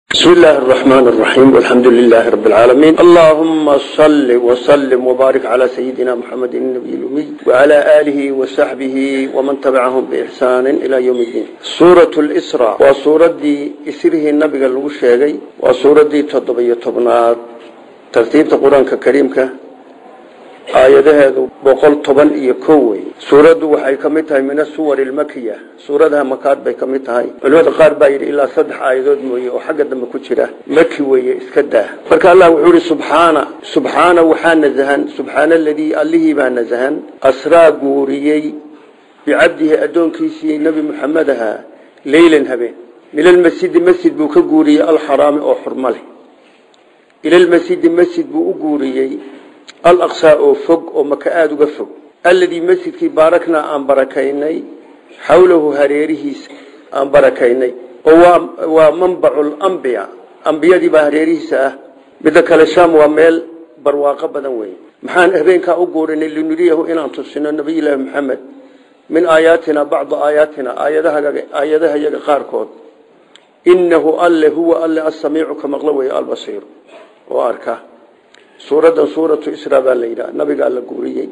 بسم الله الرحمن الرحيم والحمد لله رب العالمين اللهم صل وسلم وبارك على سيدنا محمد النبي الأمي وعلى آله وصحبه ومن تبعهم بإحسان إلى يوم الدين سورة الإسراء وسورة دي إسره النبي الوشيغي وسورة دي تضبية طبنات ترتيب القرآن الكريم aayadaheedu boqol toban iyo kow wey suuraddu waxay ka mid tahay min asuwar ilmakiya suuradaha makaad bay ka mid tahay culimada qaar baa yidhi ilaa saddex aayadood mooye oo xagga dambe ku jira maki weeye iska daa marka allah wuxuu yihi subxaana subxaana waxaa nasahan subxaana aladii allihii baa nasahan asraa guuriyey bicabdihi addoonkiisii nebi muxamed ahaa leylan habeen milalmasjidi masjid buu ka guuriyey alxaraami oo xurmo leh ilalmasjidi masjid buu u guuriyey alaqsaa oo fog oo maka aada uga fog alladii masjidkii baaraknaa aan barakaynay xawlahu hareerihiisa aan barakaynay oo waa manbacu lambiya ambiyadii baa hareerihiisa ah midda kale sham waa meel barwaaqo badan wey maxaan habeenkaa u guurinay linuriyahu inaan tusino nabiyullaahi maxamed min aayaatina bacda aayaatina aayadaha yaga qaarkood inahu alle huwa alle asamiicu ka maqlo wey albasiir oo arka suuraddan suuratu isra baa la yidhaha nabigaa la guuriyey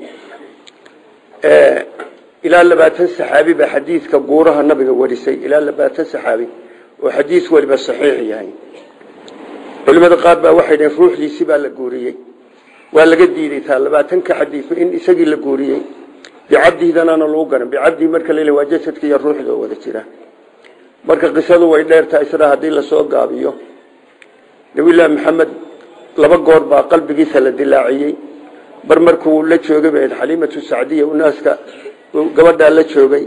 ilaa labaatan saxaabi baa xadiidka guuraha nabiga warisay ilaa labaatan saxaabi oo xadiis waliba saxiix yahay culimada qaar baa waxay dhaheen ruuxdiisi baa la guuriyey waa laga diiday taa labaatanka xadiis in isagii la guuriyey bicabdihidanana lagu garan bicabdihi marka la waa jasadka iyo ruuxda oo wada jira marka qisadu way dheertahay isra haddii lasoo gaabiyo nabiyullaahi maxamed laba goor baa qalbigiisa la dilaaciyey mar markuu la joogay ba xaliimatu sacdiya unaaska gabadhaa la joogay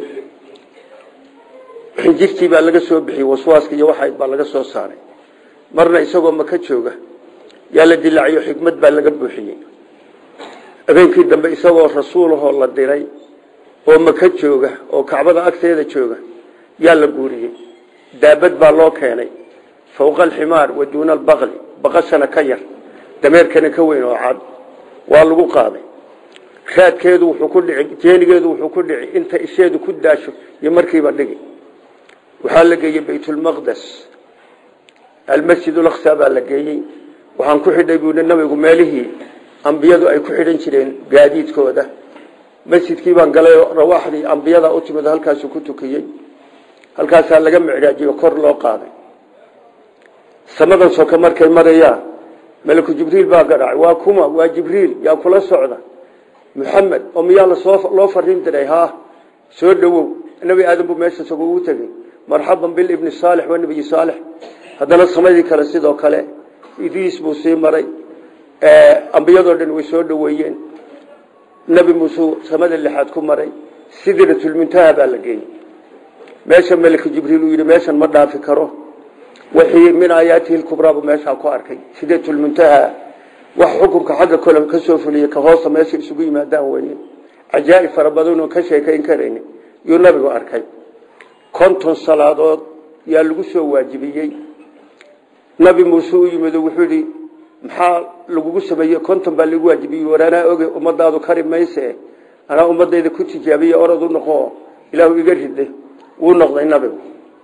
xinjirtii baa laga soo bixiyey waswaaska iyo waxayd baa laga soo saaray marna isagoo maka jooga yaa la dilaaciyo xikmad baa laga buuxiyey habeenkii dambe isagoo rasuulahoo la diray oo maka jooga oo kacbada agteeda jooga yaa la guuriyey daabad baa loo keenay fawqa alximaar wa duuna albaqli baqashana ka yar dameerkana ka weyn oo cad waa lagu qaaday raadkeedu wuxuu ku dhici jeenigeedu wuxuu ku dhici inta isheedu ku daasho iyo markiiba dhigi waxaa la geeyey baytulmaqdes almasjid ulaqsa baa la geeyey waxaan ku xidhay buui nabigu meelihii ambiyadu ay ku xidhan jireen gaadiidkooda masjidkii baan galay rawaaxdii ambiyada u timid halkaasu ku tukiyey halkaasaa laga micraajiyo kor loo qaaday samadan soka markay marayaan malaku jibriil baa garaacay waa kuma waa jibriil yaa kula socda muxamed oo miyaa lasoo loo fariin diray ha soo dhowow nebi aadan buu meesha isagu ugu tegey marxaban bilibni saalix waa nebiyi saalix haddana samadii kale sidoo kale idriis buu sii maray ambiyadoo dhan way soo dhoweeyeen nebi muuse samada lixaad ku maray sidratulmuntaha baa la geeyey meesha malaku jibriil uu yidhi meeshan ma dhaafi karo wixii min aayaatihi lkubraabu meeshaa ku arkay sideetulmuntaha wax xukunka xagga kole ka soo fuliyey ka hoosta meesha isugu yimaadaan weye cajaa'ib fara badanoo ka sheekayn karayni yuu nabigu arkay konton salaadood yaa lagu soo waajibiyey nabi muuse u yimid wuxuu yihi maxaa lagugu sameeyey konton baa lagu waajibiyey war anaa oge ummadaadu kari mayse anaa ummadayda ku tijaabiye orad u noqo ilaahu iga ride wuu noqday nabigu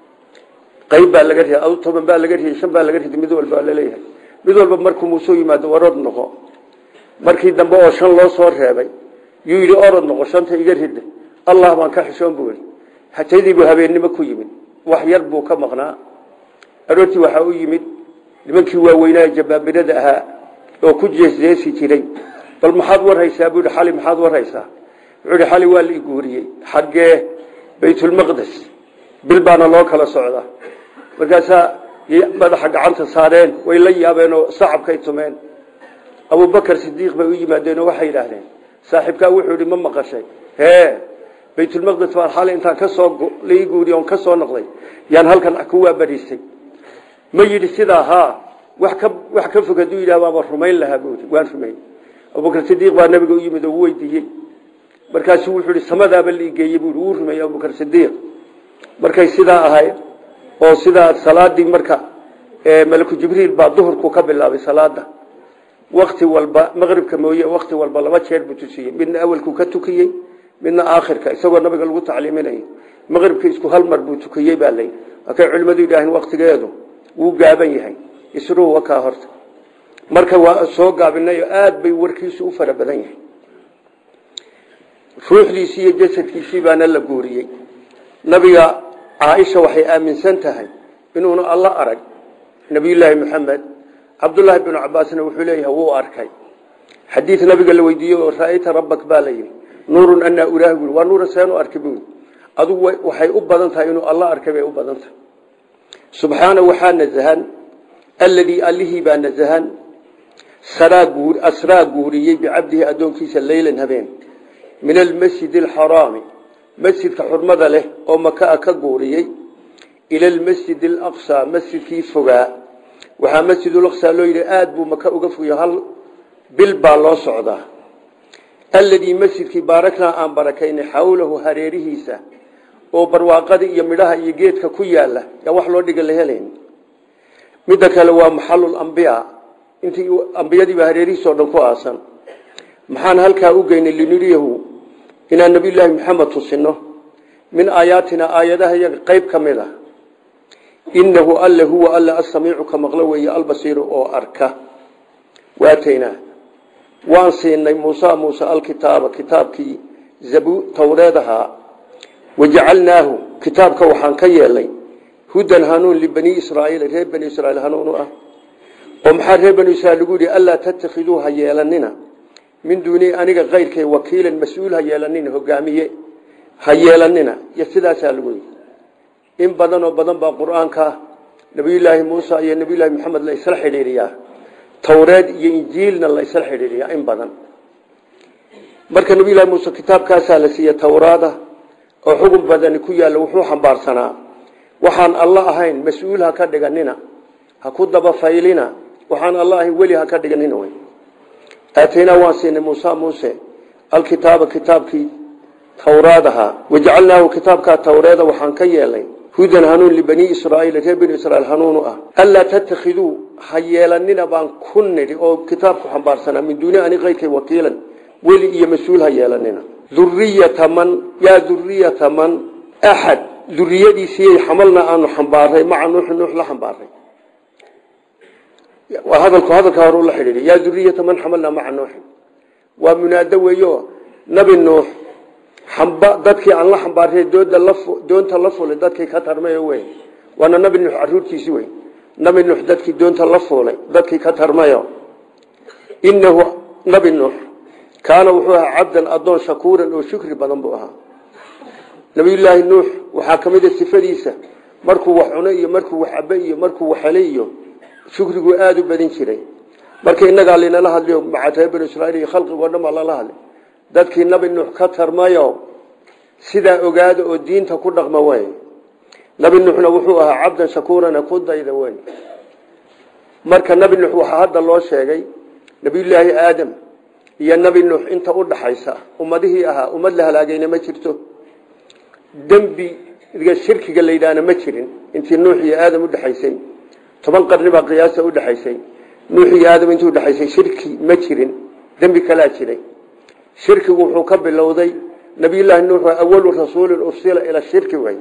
qayb baa laga riday adu toban baa laga riday shan baa laga riday mid walba laleeyahay mid walba markuu muuse yimaado orod noqo markii dambe oo shan loo soo reebay yuu yidhi orod noqo shanta iga rida allah baan ka xishoon buu yidhi hataydiibuu habeennimo ku yimid wax yar buu ka maqnaa aroortii waxaa u yimid nimankii waaweynaa jabaabirada ahaa oo ku jeesjeesi jiray bal maxaad warhaysaa buu yidhi xali maxaad warhaysaa wuxuu yidhi xali waa la iguuriyey xaggee baytulmaqdes bil baana loo kala socdaa markaasaa madaxa gacanta saareen way la yaabeen oo sacabkay tumeen abubakar sidiiq bay u yimaadeen oo waxay yidhaahdeen saaxiibkaa wuxuu yidhi ma maqashay hee baytulmaqdes baan xalay intaan kasoo lai guuriy on ka soo noqday yaan halkan ku waabariistay ma yidhi sidaa haa wax ka wax ka fog hadduu yidhah waaba rumayn lahaa buui waan rumayn abubakar sidiiq baa nabiga u yimid oo u weydiiyey markaasuu wuxuu yihi samadaaba laigeeyey bui wuu rumeeyey abubakar sidiiq markay sidaa ahayd oo sidaa salaadii marka malaku jibriil baa duhurku ka bilaabay salaada wakti walba maqribka mooye wakti walba laba jeer buu tusiyey midna awalku ka tukiyey midna aakhirka isagoo nabiga lagu tacliiminayo maqribka isku hal mar buu tukiyey baa layidhi markay culimmadu yidhaaheen waktigeedu wuu gaaban yahay isruhu wakaa horta marka waa soo gaabinayo aada bay warkiisu u fara badan yahay ruuxdiisii iyo jasadkiisii baana la guuriyey nabiga caaisha waxay aaminsan tahay inuuna alla arag nabiyullaahi maxamed cabdullaahi binu cabaasna wuxuu leeyahay wuu arkay xadiid nabiga la weydiiyey oo ra'ayta rabbak baa la yidhi nuurun anaa uraahi buui waa nuura seenu arki buui adugu waxay u badan tahay inuu alla arkay bay u badan tahay subxaana waxaa nasahan alladii allihii baa nasahan asraa guuriyey bicabdihi addoonkiisa leylan habeen min almasjid alxaraami masjidka xurmada leh oo makaa ka guuriyey ila almasjid alaqsaa masjidkii fogaa waxaa masjidulaqsaa loo yidhi aada buu maka uga fogya hal bil baa loo socdaa alladii masjidkii baaraknaa aan barakaynay xawlahu hareerihiisa oo barwaaqada iyo midhaha iyo geedka ku yaala yaa wax loo dhiga la helayn midda kale waa maxalul ambiya intii ambiyadiiba hareerihiisa oo dhan ku aasan maxaan halkaa u geynay linuriyahu inaan nabiyullaahi maxamed tusino min aayaatina aayadaha iyaga qayb ka mid a inahu alle huwa alle asamiicu ka maqlo weeye albasiiru oo arka waataynaa waan siinay muusa muuse alkitaaba kitaabkii zabu towreed ahaa wajacalnaahu kitaabka waxaan ka yeelnay hudan hanuun libani israaiil reer bani israiil hanuun u ah oo maxaa reer bani israiil lagu yihi anlaa tattakhiduu ha yeelanina min duuni aniga kayrkay wakiilan mas-uul ha yeelanina hogaamiye ha yeelanina iyo sidaasaa lagu yidhi in badan oo badan baa qur-aanka nabiyullaahi muusa iyo nabiyullaahi maxamed la isla xidhiiriyaa towreed iyo injiilna la isla xidhiiriyaa in badan marka nabiyullahi muuse kitaabkaasaa la siiye towraada oo xugun badani ku yaalla wuxuu xambaarsanaa waxaan alla ahayn mas-uul ha ka dhiganina ha ku dabafaylina waxaan alla ahayn weli ha ka dhiganina wy aataynaa waan siinay muusa muuse alkitaaba kitaabkii towraad ahaa wajacalnaahu kitaabkaa towreeda waxaan ka yeelnay hudan hanuun libani israaiil reer bani israiil hanuunu ah anlaa tattakhiduu ha yeelanina baan ku nidhi oo kitaabku xambaarsanaa min duuni ani kayrkay wakiilan weli iyo mas-uul ha yeelanina duriyata man yaa duriyata man axad duriyadiisiyay xamalna aanu xambaaray maca nuuxi nuux la xambaaray waa hadalku hadalka hore ula xidhiidhi yaa duriyata man xamalna maca nuuxin waa munaado weeyo nabi nuux xamba dadkii aan la xambaaray dooda la doonta la fulay dadkii ka tarmay wey waana nabi nuux caruurtiisi wey nabi nuux dadkii doonta la fuulay dadkii ka tarmayo inahu nabi nuux kaana wuxuu ahaa cabdan adoon shakuuran oo shukri badan buu ahaa nabiyullaahi nuux waxaa ka mid a sifadiisa markuu wax cuno iyo markuu wax cabe iyo markuu wax helay iyo shukrigu aada u badin jiray marka inagaa linala hadliyo maca reer banu israiil iyo khalqigoo dhan baa lala hadlay dadkii nabi nuux ka tarmayo sidaa ogaada oo diinta ku dhaqma wey nabi nuuxna wuxuu ahaa cabdan shakuurana ku dayda wey marka nabi nuux waxaa hadda loo sheegay nabiyullaahi aadam iyo nabi nuux inta u dhaxaysa ummadihii ahaa ummad la halaagayna ma jirto dembiga shirkiga la yidhaahna ma jirin intii nuux iyo aadam udhexaysay toban qarni baa qiyaasa udhexaysay nuux iyo aadam intii udhexaysay shirki ma jirin dembi kalaa jiray shirkigu wuxuu ka bilowday nabiyullaahi nuux waa awalu rasuulin ursila ila shirki wey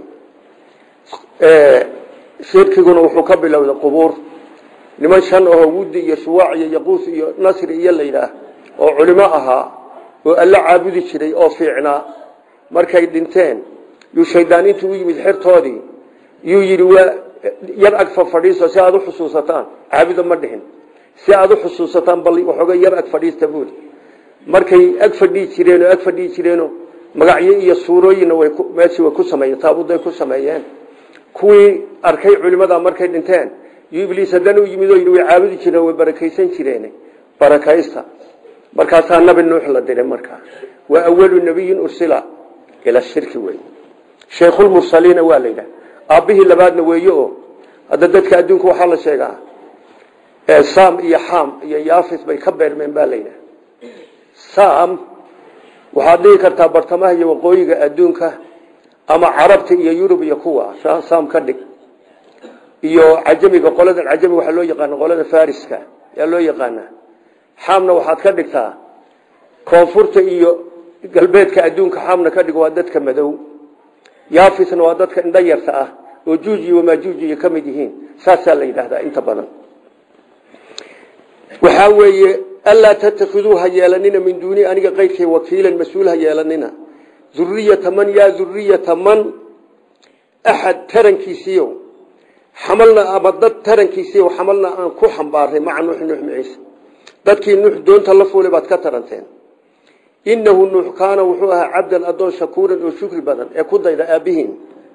shirkiguna wuxuu ka bilowday qubuur niman shan ahoo wuddi iyo shuwaac iyo yaquus iyo nasri iyo layidhaah oo culimo ahaa oo alla caabudi jiray oo fiicnaa markay dhinteen yuu shaydaan intuu u yimid xertoodii yuu yidhi waa yar ag fadhiiso si aada u xusuusataan caabuda ma dhihin si aada u xusuusataan bal waxooga yar ag fadhiista buuli markay ag fadhii jireen oo ag fadhii jireeno magacyo iyo suurooyinna way meeshii way ku sameeyeen taabuday ku sameeyeen kuwii arkay culimada markay dhinteen yuu ibliis haddana u yimid oo yidhi way caabudi jireen way barakaysan jireen barakaysta markaasaa nabi nuux la diray markaa waa awalu nabiyin ursila ila shirki wey sheikhulmursaliina waa la yidhaha aabbihii labaadna weeye oo hadda dadka adduunka waxaa la sheegaa sam iyo xam iyo yafis bay ka beermeen baa la yidhaha sam waxaad dhigi kartaa bartamaha iyo waqooyiga adduunka ama carabta iyo yurub iyo kuwa sam ka dhig iyo cajamiga qoladan cajamiga waxaa loo yaqaana qolada fariska yaa loo yaqaanaa xaamna waxaad ka dhigtaa koonfurta iyo galbeedka adduunka xaamna ka dhig waa dadka madow yaafisna waa dadka indho yarta ah oo juuj iyo wamaajuuj iyo ka mid yihiin saasaa la yidhaahdaa inta badan waxaa weeye anlaa tatakiduu ha yeelanina min duuni aniga qayrkay wakiilan mas-uul ha yeelanina duriyata man yaa duriyata man axad tarankiisiiyo xamalna ama dad tarankiisiiyo xamalna aan ku xambaaray maca nuux nuux maciise dadkii nuux doonta la fuulay baad ka taranteen innahu nuux kaana wuxuu ahaa cabdan adoon shakuuran oo shukri badan ee ku dayda aabbihiin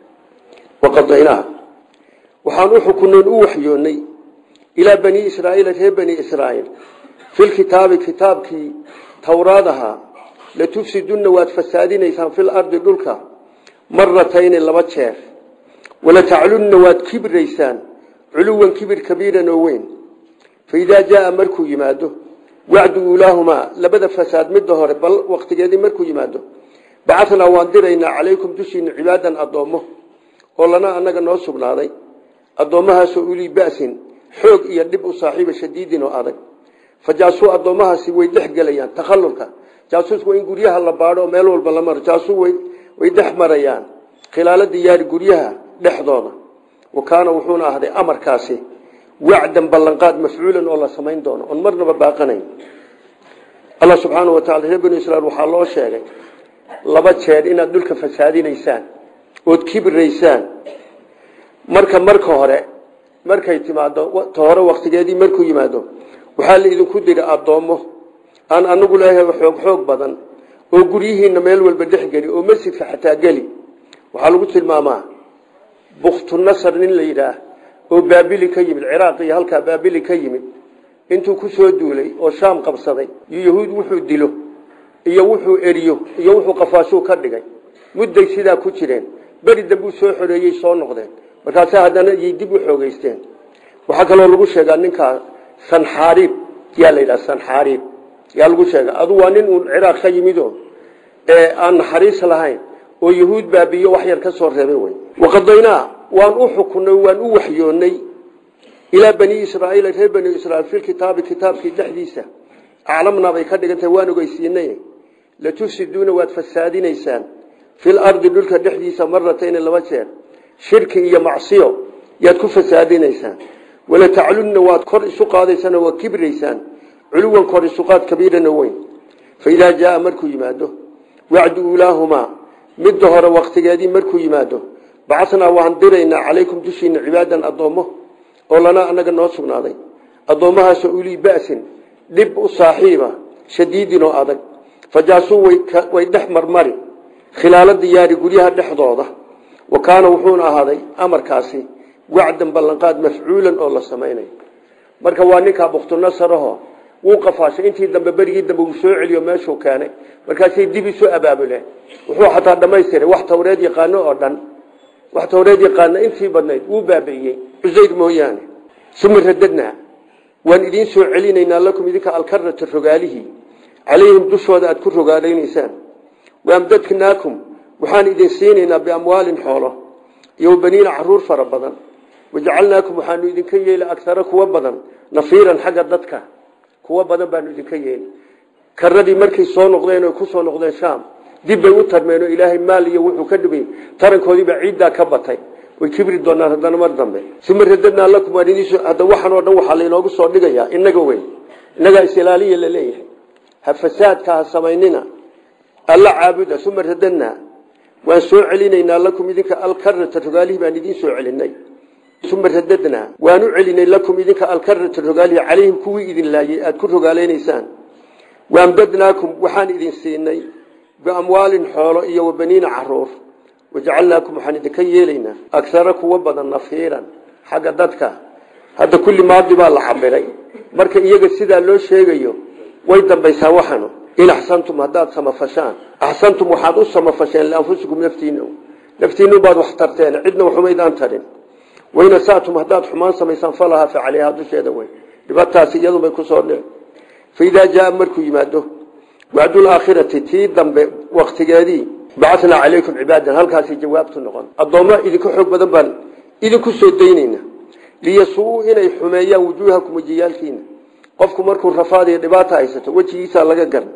waqadaynaa waxaan u xukunoon u waxyoonnay ilaa bani israaiila reer bani israaiil filkitaabi kitaabkii towraad ahaa latufsidunna waad fasaadinaysaan fil ardi dhulka maratayni laba jeer walataclunna waad kibraysaan culuwan kibir kabiiran oo weyn faidaa jaaa markuu yimaado wacdu ulaahumaa labada fasaad midda hore bal waqtigeedii markuu yimaado bacatnaa waan diraynaa calaykum dushiina cibaadan addoommo oo lana annaga noo sugnaaday addoommahaasoo ulii ba'sin xoog iyo dhib u saaxiiba shadiidin oo adag fa jaasuu addoommahaasi way dhex gelayaan takhallulka jaasuus waa in guryaha la baadho oo meel walba la maro jaasuu way dhex marayaan khilaalo diyaari guryaha dhexdooda wa kaana wuxuuna ahday amarkaasi wacdan ballanqaad mafcuulan oo la samayn doono oon marnaba baaqanayn allah subxaana wa tacala reer banu israiil waxaa loo sheegay laba jeer inaad dhulka fasaadinaysaan ood kibiraysaan marka marka hore markay timaado ta hore waktigeedii markuu yimaado waxaa la idinku dira addoommo aan anagu leeyahay xoog xoog badan oo guryihiina meel walba dhex geli oo masjidka xataa geli waxaa lagu tilmaamaa buktunasar nin la yidhaah oo baabili ka yimid ciraaq iyo halkaa baabili ka yimid intuu ku soo duulay oo shaam qabsaday iyo yahuud wuxuu dilo iyo wuxuu eriyo iyo wuxuu qafaashuu ka dhigay mudday sidaa ku jireen beri dambuu soo xoreeyey soo noqdeen markaase haddana yay dib u xoogeysteen waxaa kaloo lagu sheegaa ninkaa sanxaariib yaa la yidhaha sanxaariib yaa lagu sheega adu waa nin uun ciraaq ka yimido ee aan naxariis lahayn oo yahuud baabiyo wax yar ka soo reebay wey waqadaynaa waan u xukunay waan u waxyoonnay ilaa bani israaiil reer bani israiil filkitaabi kitaabkii dhexdiisa aclamnaa bay ka dhigantahay waan ogeysiinay latufsiduuna waad fasaadinaysaan fil ardi dhulka dhexdiisa maratayni laba jeer shirki iyo macsiyo yaad ku fasaadinaysaan walataclunna waad kor isu qaadaysaan oo waad kibraysaan culuwan kor isuqaad kabiirana weyn faidaa jaaa markuu yimaado wacdu ulaahumaa midda hore waktigeedii markuu yimaado bacasnaa waan diraynaa calaykum dushiina cibaadan addoommo oo lanaa annaga noo sugnaaday addoommahaasoo ulii ba'sin dhib u saaxiiba shadiidin oo adag fajaasuu way dhex marmari khilaalo diyaari guryaha dhexdooda wa kaana wuxuuna ahaaday amarkaasi wacdan ballanqaad mafcuulan oo la samaynayo marka waa ninkaa buktunasaraho wuu qafaashay intii dambe berigii dambe uu soo celiyo meeshuu keenay markaasay dib isu abaabuleen wuxuu xataa dhamaystiray wax tawreed yaqaano oo dhan wax tawreed yaqaana intii badnayd wuu baabi'iyey cusayr mooyaane suma radadnaa waan idiin soo celinaynaa lakum idinka alkarata rogaalihii calayhim dushooda aad ku rogaalaynaysaan waamdadnaakum waxaan idin siinaynaa biamwaalin xoolo iyo baniina caruur fara badan wajacalnaakum waxaanu idinka yeeli agara kuwa badan nafiiran xagga dadka kuwa badan baanu idinka yeeli karadii markay soo noqdeen o kusoo noqdeen shaam dib bay u tarmeen oo ilaahay maal iyo wuxuu ka dhibay tarankoodiibaa ciiddaa ka batay way kibri doonaan haddana mar dambe uma radadnaa lakum waan idin hadda waxan oo dhan waxaa lainoogu soo dhigayaa inaga weyn innagaa isilaaliya la leeyahay ha fasaadka ha samaynina alla caabuda uma radadnaa waan soo celinaynaa lakum idinka alkarata rogaalihii baan idiin soo celinay uma radadnaa waan u celinay lakum idinka alkarata rogaalihi calayhim kuwii idin laayay aada ku rogaalaynaysaan waamdadnaakum waxaan idin siinay biamwaalin xoolo iyo wabaniina caruur wajacalnaakum waxaan idinka yeelaynaa agara kuwa badan nafiiran xagga dadka hadda kulli maadi baa la cabiray marka iyaga sidaa loo sheegayo way dambaysaa waxanu in axsantum haddaad samafashaan axsantum waxaad u samafasheen lianfusikum naftiina naftiinu baad wax tarteen cidna waxumaydaan tarin wain asatum haddaad xumaan samaysaan falahaa fa caleyhaa dusheeda wey dhibataasi iyadubay kusoo dhici faidaa jaaa markuu yimaado wacdulaakhirati tii dambe waktigeedii bacatnaa calaykum cibaadan halkaasi jawaabtu noqon addoommo idinka xoog badan baan idinku soo daynayna liyasuu inay xumeeyaan wujuuhakum wejiyaalkiina qofku markuu rafaad iyo dhibaata haysato wejigiisaa laga garan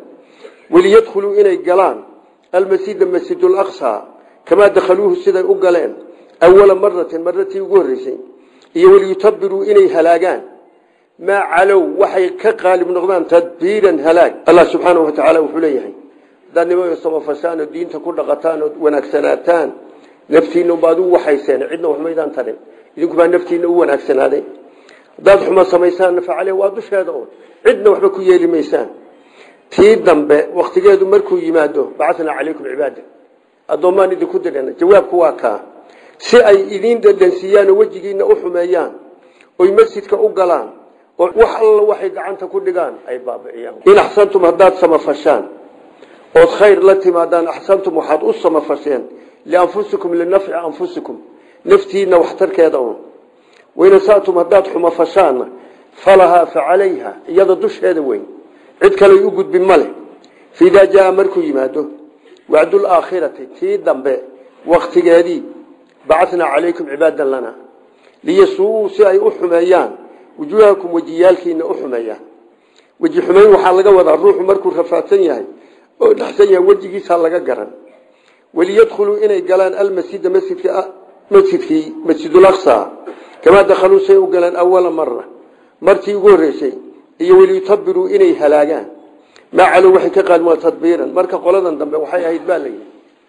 waliyadkhuluu inay galaan almasjida masjidulaqsa kamaa dakhaluuhu siday u galeen awala maratin maratii ugu horreysay iyo waliyutabiruu inay halaagaan maa calow waxay ka qaalib noqdaan tadbiiran halaag allah subxaanahu watacaala wuxuu leeyahay haddaad nimanka samafashaan oo diinta ku dhaqataan oo wanaagsanaataan naftiina baad u waxayseen cidna wax maydaan tarin idinkubaa naftiina u wanaagsanaaday haddaad xumo samaysaan facale waa dusheeda un cidna waxba ku yeeli maysaan tii dambe waktigeedu markuu yimaado bacatnaa calaykum cibaada addoommaan idinku dirana jawaabku waa kaa si ay idiin dhadhansiiyaan oo wejigiina u xumeeyaan oy masjidka u galaan oo wax alla waxay gacanta ku dhigaan ay baabi'iyaan in axsantum haddaad samafashaan ood khayr la timaadaan axsantum waxaad u samafasheen lianfusikum linafci anfusikum naftiina waxtarkeeda un waynasaatum haddaad xumafashaanna falahaa fa calayha iyada dusheeda weyn cid kaley u gudbin ma leh faidaa jaa markuu yimaado wacdulaakhirati tii dambe waktigeedii bacatnaa calaykum cibaadan lana liyasuuu si ay u xumeeyaan wujuuhakum wejiyaalkiina u xumeeyaan weji xumeyn waxaa laga wadaa ruuxu markuu rafaadsan yahay oo dhaxsan yahay wejigiisaa laga garan waliyadkhuluu inay galaan almasjida masjidka masjidkii masjidulaqsa kamaa dakhaluu say u galaan awala mara martii ugu horreysay iyo waliyutabiruu inay halaagaan maa calow waxay ka qaalmaa tadbiiran marka qoladan dambe waxay ahayd baa layidhi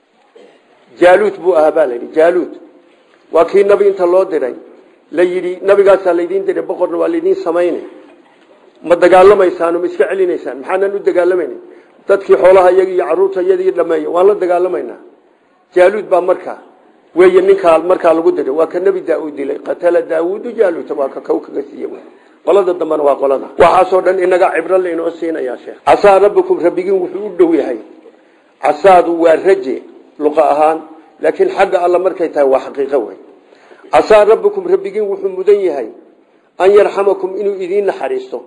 jaaluud buu ahaa baa layidhi jaaluud waa kii nabi inta loo diray la yidhi nabigaasaa laydiin diray boqorna waa laydiin samayna ma dagaalamaysaan ma iska celinaysaan maxaanan u dagaalamayna dadkii xoolaha iyaga iyo caruurta iyadii dhameeya waan la dagaalamaynaa jaaluud baa markaa weeye ninkaa markaa lagu diray waa ka nebi daa-uud dilay qatala daawuudu jaaluuta waa ka kow kaga siiye qolada dambena waa qolada waxaasoo dhan inaga cibro laynoo siinayaa sheekh casaa rabbikum rabbigiin wuxuu u dhow yahay casaadu waa raje luqa ahaan laakiin xagga alla markay tahay waa xaqiiqo wey casaa rabbikum rabbigiin wuxuu mudan yahay an yarxamakum inuu idiin naxariisto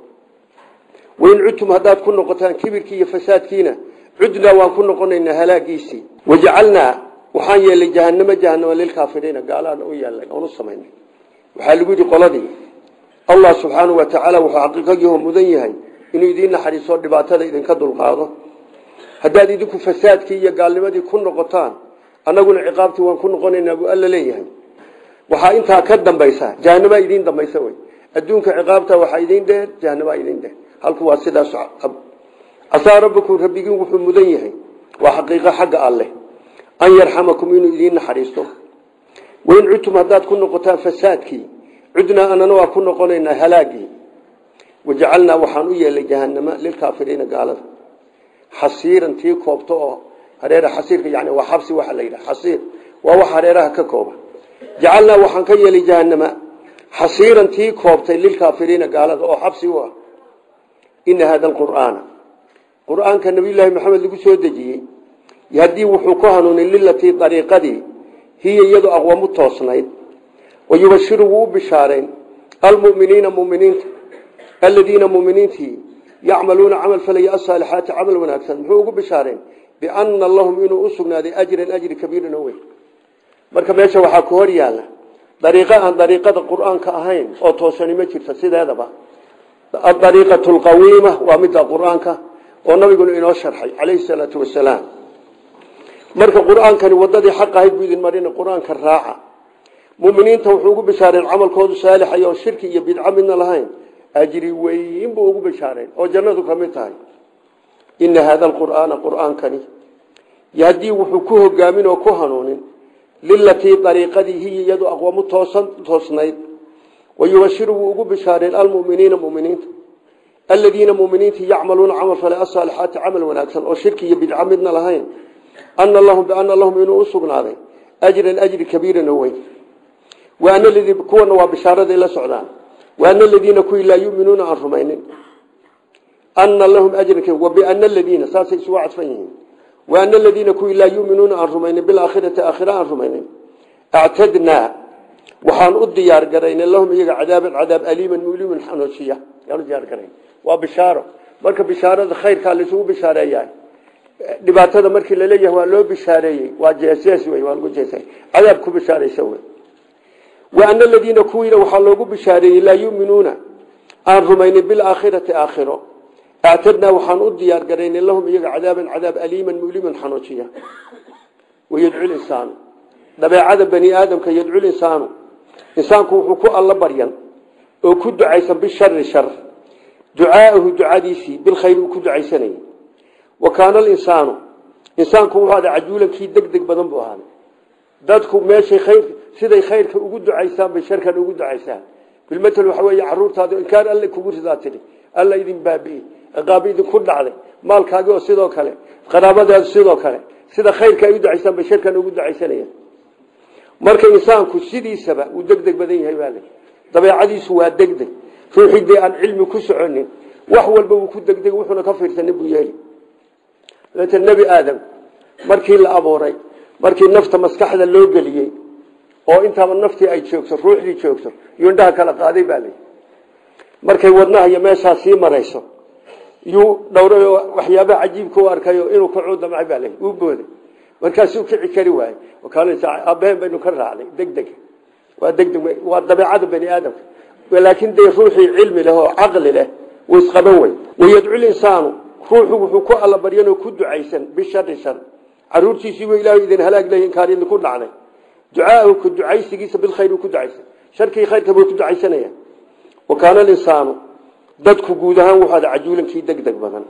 wain cudtum haddaad ku noqotaan kibirkii iyo fasaadkiina cudnaa waan ku noqonaynaa halaagiisii wajacalnaa waxaan yeelay jahanamo jahanama lilkaafiriina gaalaana u yeelnay oon u samaynay waxaa lagu yidhi qoladii allah subxaanau wa tacaala wuxuu xaqiiqagiiho mudan yahay inuu idiin naxariiso dhibaatada idinka dulqaado haddaad idinku fasaadkii iyo gaalnimadii ku noqotaan annaguna ciqaabtii waan ku noqonaynaa buu alla leeyahay waxaa intaa ka dambaysa jahanabaa idiin dambaysa wey adduunka ciqaabta waxaa idiin dheer jahanabaa idiin dheer halku waa sidaas casaa rabbikum rabbigiin wuxuu mudan yahay waa xaqiiqo xagga alleh an yarxamakum inuu idiin naxariisto wain cudtum haddaad ku noqotaan fasaadkii cudnaa anana waa ku noqonaynaa halaagii wajacalnaa waxaan u yeelay jahanama lilkaafiriina gaalada xasiiran tii koobto oo hareera xasiirka yani waa xabsi waxa la yidhaha xasiir waa wax hareeraha ka kooba jacalnaa waxaan ka yeelay jahanama xasiiran tii koobtay lilkaafiriina gaalada oo xabsi u ah ina hada alqur'aana qur'aanka nabiyullaahi maxamed lagu soo dejiyey haddii wuxuu ku hanuunay lilatii dariiqadii hiya iyadu aqwamu toosnayd wayubashiru wuu u bishaarayn almuminiina muminiinta aladiina muminiintii yacmaluuna camal falaya asaalixaati camal wanaagsan muxuu ugu bishaarayn biana lahum inuu u sugnaaday ajran ajri kabiiran oo weyn marka meesha waxaa ku hor yaalla dariiqo aan dariiqada qur'aanka ahayn oo toosani ma jirto sideedaba adariiqatu lqawiima waa midda qur-aanka oo nabiguna inoo sharxay calayhi salaatu wasalaam marka qur-aankani wadadii xaq ahayd buu idin marina qur-aanka raaca muminiinta wuxuu ugu bishaareen camalkoodu saalixay oo shirki iyo bidco midna lahayn ajri weyn buu ugu bishaareen oo jannadu ka mid tahay ina hada alqur'aana qur'aankani yahdii wuxuu ku hogaamin oo ku hanuunin lilatii dariiqadii hiya iyadu aqwamu toosan toosnayd wayubashiru wuu ugu bishaareen almuminiina muminiinta aladiina muminiintii yacmaluuna camal fale asaalixaati camal wanaagsan oo shirki iyo bidco midna lahayn ana lahum biana lahum inuu u sugnaaday ajran ajri kabiiran oo weyn waana ladii kuwana waa bishaaraday la socdaan waana aladiina kuwii laa yuminuuna aan rumaynin ana lahum ajran wabiana aladiina saasay isugu cadfan yihiin waana aladiina kuwii laa yuminuuna aan rumaynin bilaakhirati aakhira aan rumaynin actadnaa waxaan u diyaar garaynay lahum iyaga cadaaban cadaab aliiman muliman xanuujiya yaan u diyaar garayn waa bishaaro marka bishaarada khayrkaa laisugu bishaareeyahay dhibaatada markii laleeyahay waa loo bishaareeyey waa jeesees wey waa lagu jeesay cadaab ku bishaaraysa wey waana aladiina kuwiina waxaa loogu bishaareeyey laa yuminuuna aan rumaynin bilaakhirati aakhiro actadnaa waxaan u diyaar garaynay lahum iyaga cadaaban cadaab aliiman muliman xanuujiya wayadcu insaanu dabeecada bani aadamka yadcul insaanu insaanku wuxuu ku alla baryan oo ku ducaysan bishari shar ducaa'ahu ducadiisii bilkhayr uu ku ducaysanayay wa kaana alinsaanu insaanku wuxuu ada cajuulankii deg deg badan buu ahaaday dadku meeshay khayr siday khayrka ugu ducaysaan bay sharkan ugu ducaysaan bilmatel waxa weeye caruurtaada inkaan alle kugu ridaa tidhi alla idin baabi'i ciqaabi idinku dhacday maalkaagi oo sidoo kale qaraabadaadu sidoo kale sida khayrka ay u ducaysaan bay sharkan ugu ducaysanayaan marka insaanku sidiisaba uu deg deg badan yahay baa le dabeecadiisu waa deg deg ruuxii dee aan cilmi ku soconin wax walba wuu ku degdeg wuxuuna ka fiirsanin buu yeeli dabeetana nebi aadam markii la abuuray markii nafta maskaxda loo geliyey oo intaaba naftii ay joogto ruuxdii joogto yuu indhaha kala qaaday baa lay markay wadnaha iyo meeshaa sii marayso yuu dhowray oo waxyaabaha cajiibka u arkayo inuu kacuu damcay baa lay uu booday markaasuu kici kari waayey aabaheen baynu ka raacnay deg deg waa degdeg waa dabeecada bani aadamka laakiin dee ruuxii cilmi leh oo caqli leh wuu isqaban wey wayadcul insaanu ruuxu wuxuu ku alla baryanoo ku ducaysan bishari shar caruurtiisiibu ilaahu idin halaag leh inkaan idinku dhacnay ducaahu ku ducaysigiisa bilkhayr uu ku ducaysan sharkii khayrka buu ku ducaysanaya wa kaana alinsaanu dadku guud ahaan wuxuu ada cajuulankii deg deg badan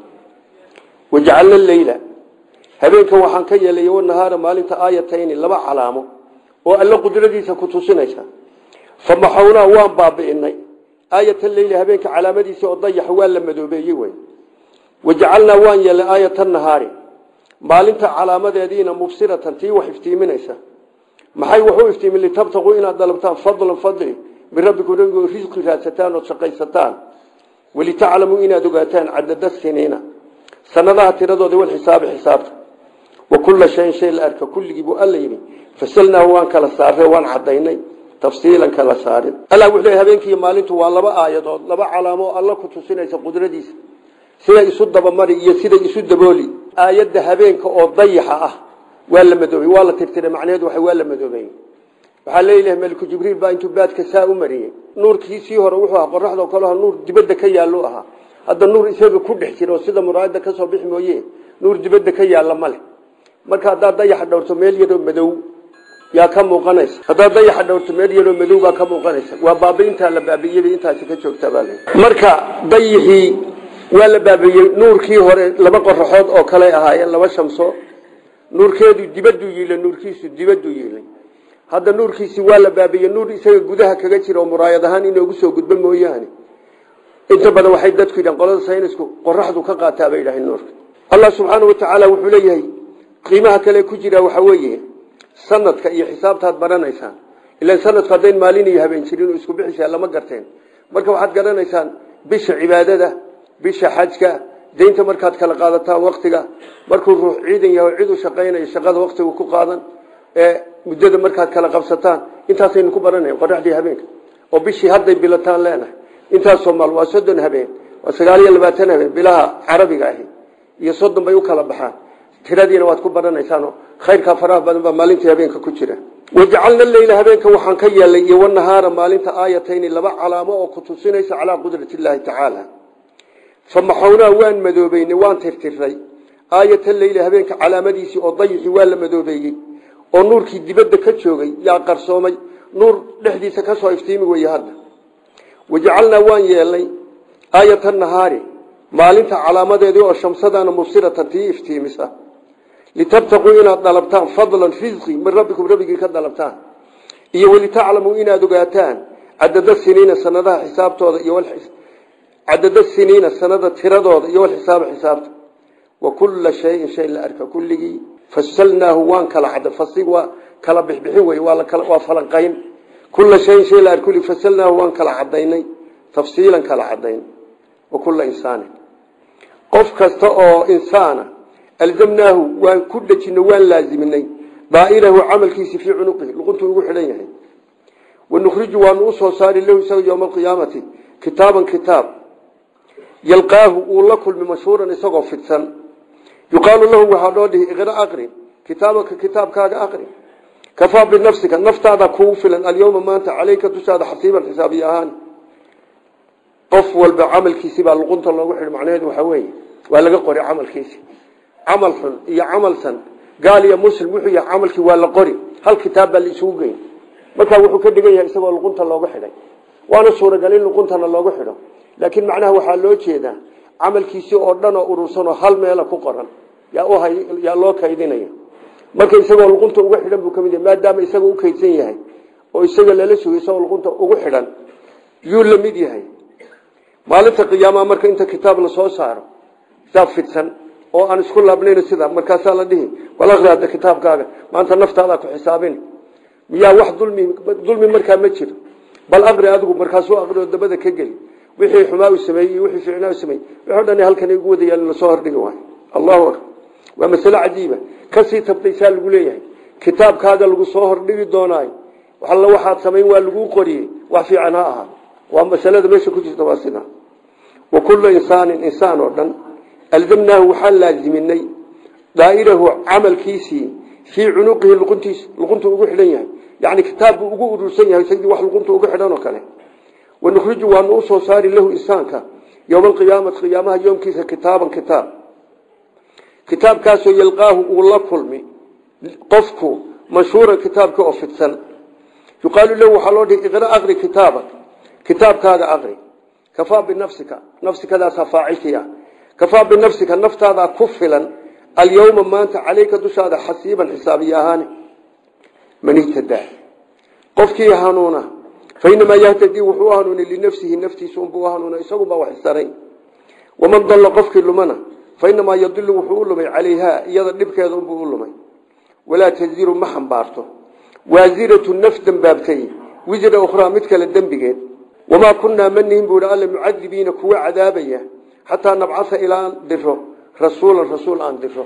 wajacalna leyla habeenkan waxaan ka yeelay wanahaara maalinta aayatayni laba calaamo oo alla qudradiisa ku tusinaysa famaxawnaa waan baabi'inay aayata leyli habeenka calaamadiisa oo dayaxa waa la madoobeeyey wey wajacalnaa waan yeelay aayata nahaari maalinta calaamadeediina mubsiratan tii wax iftiiminaysa maxay waxu iftiimin litabtaquu inaad dalabtaan fadlan fadli min rabbikum rabbigo risqi raadsataan ood shaqaysataan walitaclamuu inaad ogaataan cadada siniina sanadaha tiradooda walxisaabi xisaabta wa kulla shayin shay la arka kulligii buu alla yidhi fasalnaahu waan kala saarre waan cadaynay tafsiilan kala saarin allah wuxuu leeyahay habeenkii maalintu waa laba aayadood laba calaamo oo alla ku tusinaysa qudradiisa siday isu dabamari iyo siday isu dabooli aayadda habeenka oo dayaxa ah waa la madoobay waa la tirtiray macnaheedu waxa waa la madoobay waxaa leeyahay maliku jibriil baa intuu baadka saa u mariyey nuurkiisii hore wuxuu ahaa qoraxda oo kale ahaa nuur dibadda ka yaallo ahaa hadda nuur isaga ku dhex jira oo sida muraayada ka soo bixi mooye nuur dibadda ka yaalla male marka haddaad dayaxa dhowrto meel yaroo madow yaa ka muuqanaysa haddaad dayaxa dhowrto meel yaroo madow baa ka muuqanaysa waa baabiintaa la baabiiyey intaasi ka joogtaa baa le marka dayixii waa la baabiyey nuurkii hore laba qoraxood oo kale ahaayeen laba shamso nuurkeedu dibaduu yiilay nuurkiisu dibaduu yiilay hadda nuurkiisi waa la baabiyey nuur isaga gudaha kaga jira oo muraayad ahaan inoogu soo gudbo mooyaane inta badan waxay dadku yidhahan qolada saynisku qoraxdu ka qaataa bay yidhaaheen nuurka allah subxaana wa tacaala wuxuu leeyahay qiimaha kale ku jira waxa weeye sanadka iyo xisaabtaad baranaysaan ilaan sanadku haddayn maalin iyo habeen jirin isku bixisa lama garteen marka waxaad garanaysaan bisha cibaadada bisha xajka daynta markaad kala qaadataan waktiga markuu ruux ciidan yahay cid u shaqaynayo shaqada waktiga ku qaadan ee muddada markaad kala qabsataan intaasaynu ku baranaya qoraxdii habeenka oo bishii hadday bilataan leenahay intaasoo maal waa soddon habeen waa sagaal iyo labaatan habeen bilaha carabiga ahi iyo soddon bay u kala baxaan tiradiina waad ku baranaysaanoo khayrkaa faraha badan baa maalintii habeenka ku jira wajacalna leyla habeenka waxaan ka yeelay iyo wanahaara maalinta aayatayni laba calaamo oo ku tusinaysa calaa qudrati illaahi tacaala famaxawnaa waan madoobeynay waan tirtiray aayata leyli habeenka calaamadiisii oo dayixii waa la madoobeeyey oo nuurkii dibadda ka joogay yaa qarsoomay nuur dhexdiisa ka soo iftiimi weye hadda wajacalnaa waan yeelnay aayata nahaari maalinta calaamadeedii oo shamsadana mubsiratan tii iftiimisa litabtaquu inaad dalabtaan fadlan risqi min rabbikum rabbigii ka dalabtaan iyo walitaclamuu inaad ogaataan cadada siniina sanadaha xisaabtooda iyo cadada siniina sanada tiradooda iyo walxisaaba xisaabta wa kulla shayin shay la arka kulligii fasalnaahu waan kala cad fasig waa kala bixbixin wey waa lakala waa falanqayn kulla shayin shay la arka kulli fasalnaahu waan kala cadaynay tafsiilan kala cadayn wa kulla insaanin qof kasta oo insaana alzamnaahu waan ku dhejino waan laaziminay daa'irahu camalkiisi fii cunuqihi luquntuu ugu xidhan yahay wanukhriju waanu usoo saari lahu isaga yowma alqiyaamati kitaaban kitaab yalqaahu uu la kulmi mashhuuran isagoo fidsan yuqaalu lahu waxaa loo dhihi iqra aqri kitaabaka kitaabkaaga aqri kafaa binafsika naftaada kuu filan alyowma maanta caleyka dushaada xasiiban xisaabiy ahaan qof walba camalkiisi baa luqunta loogu xidhi macnaheedu waxaa weeye waa laga qori camalkiisi camal xun iyo camal san gaal iyo muslim wuxuu yahay camalkii waa la qori hal kitaab baa la isugu geyn markaa wuxuu ka dhigan yahay isagoo luqunta loogu xidhay waana suuragal in luquntana loogu xidho laakiin macnaha waxaa loo jeedaa camalkiisii oo dhan oo urursanoo hal meela ku qoran yaa loo kaydinaya marka isagoo luqunta ugu xidhan buu kamid yahay maadaama isaga u kaydsan yahay oo isaga lala sugay isagoo luqunta ugu xidhan yuu la mid yahay maalinta qiyaamaha marka inta kitaab la soo saaro kitaab fidsan oo aan isku laabnayn sida markaasaa la dhihi wal aqri hadda kitaabkaaga maanta naftaadaa ku xisaabin miyaa wax dulmi dulmi markaa ma jiro bal aqri adigu markaasuu aqri oo dabada ka geli wixii xumaa u sameeyey iyo wixii ficnaa u sameeyey wuxuu dhan halkan igu wada yaal la soo hordhigi waayo allahu akbar waa mas'ala cajiiba kasii tabtaysaa lagu leeyahay kitaabkaaga lagu soo hordhigi doonaayo alla waxaad samayn waa lagu qoriyey wax fiican ha ahaa waa masalada meesha ku jirta waa sida wa kullu insaanin insaan oo dhan alzamnaahu waxaan laaziminay daa'irahu camalkiisii fii cunuqihi luquntiis luquntu ugu xidhan yahay yani kitaab buu ugu urursan yahay sidii wax luqunta ugu xidhan oo kale wanukhriju waanu usoo saari lahu insaanka yowma alqiyaamati qiyaamaha yoomkiisa kitaaban kitaab kitaabkaasoo yalqaahu uu la kulmi qofku mashhuuran kitaabka oo fidsan yuqaalu lahu waxaa loo dhihi iqra aqri kitaabak kitaabkaaga aqri kafaa binafsika nafsikadaasaa faacilkiia kafaa binafsika naftaadaa ku filan alyawma maanta caleyka dushaada xasiiban xisaabiye ahaani man ihtadaa qofkii hanuuna fa inamaa yahtadii wuxuu u hanuunay linafsihi naftiisa unbuu u hanuuna isagunbaa wax isaray waman dalla qofkii lumana fa inamaa yadilu wuxuu u lumay calayhaa iyada dhibkeeda unbuu u lumay walaa taziru ma xambaarto waasiratu naf dembaabtay wisra ukhraa mid kale dembigeed wamaa kunnaa manihin buu hi alla mucadibiina kuwa cadaabaya xataa nabcasa ilaa aan diro rasuulan rasuul aan diro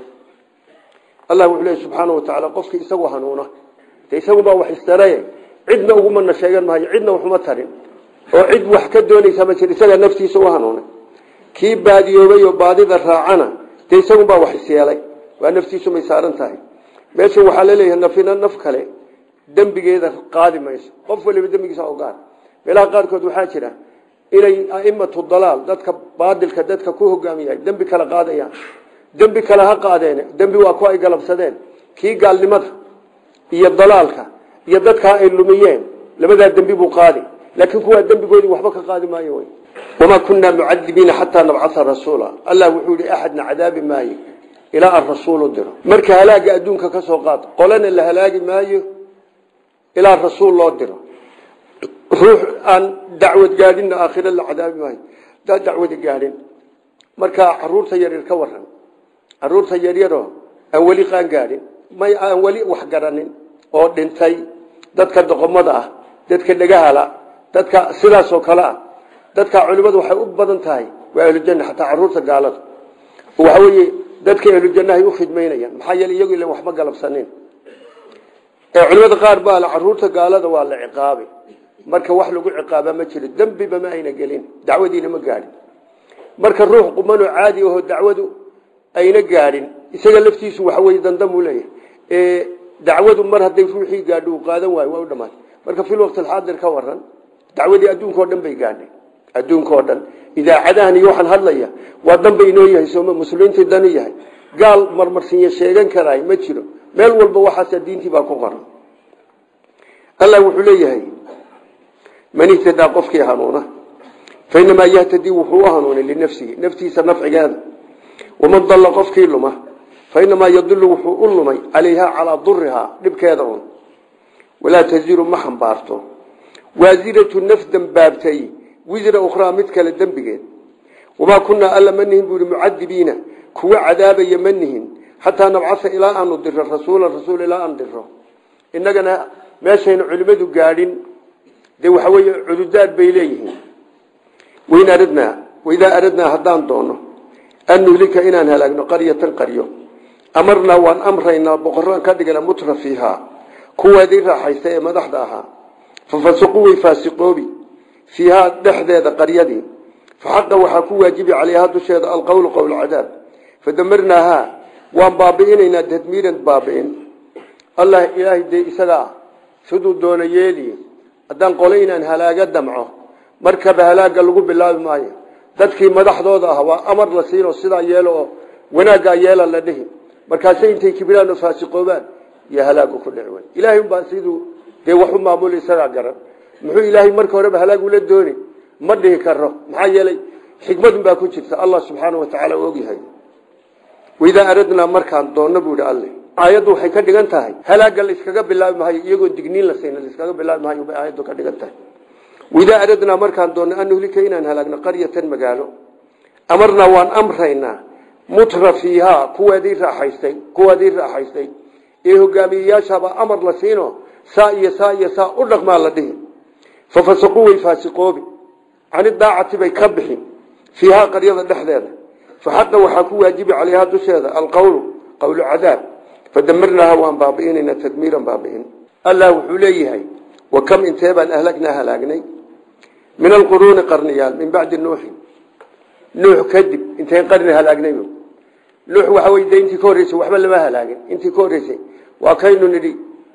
allah wuxuu leeya subxaana wa tacaala qofkii isagu hanuuna de isagunbaa wax istaraye cidna ugumana sheegan maayo cidna waxuma tarin oo cid wax ka doonaysa ma jir isagaa naftiisa u hanuunay kii baadiyoobay oo baadida raacana dee isagunbaa wax isyeelay waa naftiisu may saaran tahay meeshan waxaa laleeyahay nafina naf kale dembigeeda qaadi mayso qof waliba dembigiisa o gaar meelaha qaarkood waxaa jira inay aimatu dalaal dadka baadilka dadka ku hogaamiyahay dembi kale qaadayaan dembi kale ha qaadeen dembi waa ku ay galabsadeen kii gaalnimada iyo dalaalka iyo dadkaa ay lumiyeen labadaa dembi buu qaadi laakiin kuwaa dembigoodii waxba ka qaadi maayo wy wamaa kunaa mucadibiina xataa nabcaa rasuula allah wuxuu yihi axadna cadaabi maayo ilaa aan rasuulu diro marka halaaga adduunka ka soo qaad qolana la halaagi maayo ilaa rasuul loo diro ruux aan dacwad gaadhinna aakhira la cadaabi maayo daa dacwadi gaadhin markaa caruurta yaryar ka waran caruurta yaryaroo aan weli qaan gaadhin may aan weli wax garanin oo dhintay dadka doqomada ah dadka dhagahala dadka sidaasoo kale ah dadka culimadu waxay u badan tahay waa ahlujanna xataa caruurta gaalada waxa weeye dadka ahlujannahay u khidmaynayaan maxaa yeele iyagu ilan waxma galabsanin ee culimada qaar baa la caruurta gaalada waa la ciqaabay marka wax lagu ciqaaba ma jiro dembiba ma ayna gelin dacwadiina ma gaadhin marka ruux qumanoo caadi ahoo dacwadu ayna gaadhin isaga laftiisu waxa weye dandamuu leeyahay ee dacwadu mar hadday ruuxii gaadho uu qaadan waayo waa u dhamaatay marka fil waqti alxaadir ka waran dacwadii adduunka o dhan bay gaadhay adduunka oo dhan idaacadahan iyo waxaan hadlaya waa dan bay inoo yahay sooma muslimiintii danu yahay gaal marmarsinya sheegan karaay ma jiro meel walba waxaasa diintii baa ku qoran allah wuxuu leeyahay man ihtadaa qofkii hanuuna fa inamaa yahtadii wuxuu u hanuunay linafsihi naftiisa nafcigeeda waman dalla qofkii luma fa inamaa yadilu wuxuu u lumay calayhaa calaa durihaa dhibkeeda un walaa taziru ma xambaarto waasiratu naf dembaabtay wisra ukhraa mid kale dembigeed wamaa kunaa alla ma nihin buu ihi mucadibiina kuwa cadaabaya ma nihin xataa nabcasa ilaa aanu diro rasuulan rasuul ilaa aan diro innagana meeshaynu culimadu gaadhin dee waxa weeye cududaad bay leeyihiin wain aradnaa waidaa aradnaa haddaan doono an nuhlika inaan halaagno qaryatan qaryo amarnaa waan amraynaa boqoraan ka dhigana mutra fiihaa kuweedii raaxaysta ee madaxda ahaa fafasiquu way faasiqoobi fiihaa dhexdeeda qaryadii faxaqa waxaa ku waajibi calayhaa dusheeda alqowlu qowl cadaab fadamarnaahaa waan baabi'inaynaa tadmiiran baabi'in allah ilaahay dee isagaa siduu doona yeeli haddaan qole inaan halaaga damco markaba halaaga lagu bilaabi maayo dadkii madaxdooda ah waa amar la siinoo sidaa yeelo oo wanaaggaa yeela la dhihi markaase intay kibiraan oo faasiqoobaan iyo halaagu ku dhici wey ilaahay unbaa siduu dee wax u maamuli isagaa garan muxuu ilaahay marka horeba halaag ula dooni ma dhihi karo maxaa yeelay xikmadun baa ku jirta allah subxaana wa tacaala u ogyahay waidaa aradnaa markaan doonno buu ihi alle aayaddu waxay ka dhigan tahay halaaga la iskaga bilaabi maayo iyagoo digniin la sayna la iskaga bilaabi maayo bay aayaddu ka dhigan tahay waidaa aradnaa markaan doonno an nuhlika inaan halaagno qaryatan magaalo amarnaa waan amraynaa mutra fiihaa kuwaadii raaxaystay kuwaadii raaxaystay ee hogaamiyeyaashaaba amar la siino saa iyo saa iyo saa u dhaqmaa la dhihi fafasaquu way faasiqoobi cani daacati bay ka bixin fiihaa qaryada dhexdeeda faxaqa waxaa ku waajibi calayhaa dusheeda alqowlu qowlu cadaab fadamarnaaha waan baabi'inayna tadmiiran baabi'in allah wuxuu leeyahay wa kam intee baan ahlagnaa halaagnay min alquruuni qarniyaal min bacdi nuuxin nuux kadib intayn qarni halaagnay nuux waxa wey de intii ka horreysay waxba lama halaagin intii ka horreysay waa kaynu nidhi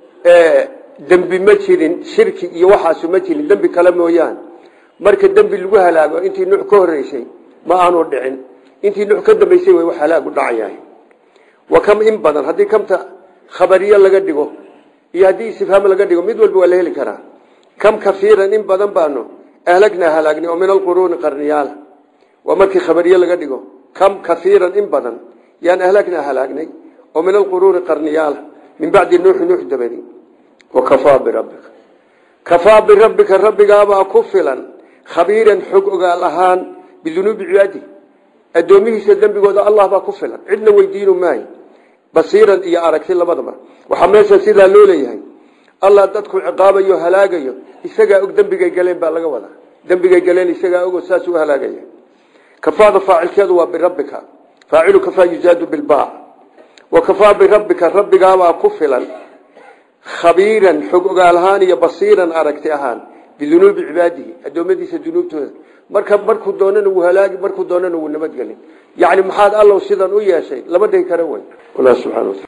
dembi ma jirin shirki iyo waxaasu ma jirin dembi kale mooyaane marka dembi lagu halaago intii nuux ka horreysay ma aanu dhicin intii nuux ka dambaysay way wax halaagu dhacayahay wa kam in badan haddii kamta khabariyo laga dhigo iyo haddii istifhaam laga dhigo mid walba waa la heli karaa kam kafiiran in badan baanu ahlagnaa halaagnay oo min alquruuni qarniyaala waa markii khabariye laga dhigo kam kaiiran in badan yaan ahlagnaa halaagnay oo min alquruuni qarniyaala min bacdi nuuxi nuux dabadi wakafaa birabbika kafaa birabbika rabbigaabaa ku filan khabiiran xog ogaal ahaan bidunuubi cibaadi addoomihiisa dembigooda allah baa ku filan cidna weydiinu maayo basiiran iyo aragti labadaba waxaa meesha sidaa loo leeyahay allah dadku ciqaabayo halaagayo isagaa og dembigay galeen baa laga wadaa dembigay galeen isagaa ogo saas u halaagaya kafaada faacilkeedu waa birabbika faacilu kafaa yuzaadu bilbaac wa kafaa birabbika rabbigaabaa ku filan khabiiran xog ogaal ahaan iyo basiiran aragti ahaan bidunuubi cibaadihi addoommadiisa dunuubtooda marka markuu doonana wuu halaagi markuu doonana wuu nabadgelin yacni maxaad allow sidan u yeeshay lama dhihi kara wey allah subxana wataala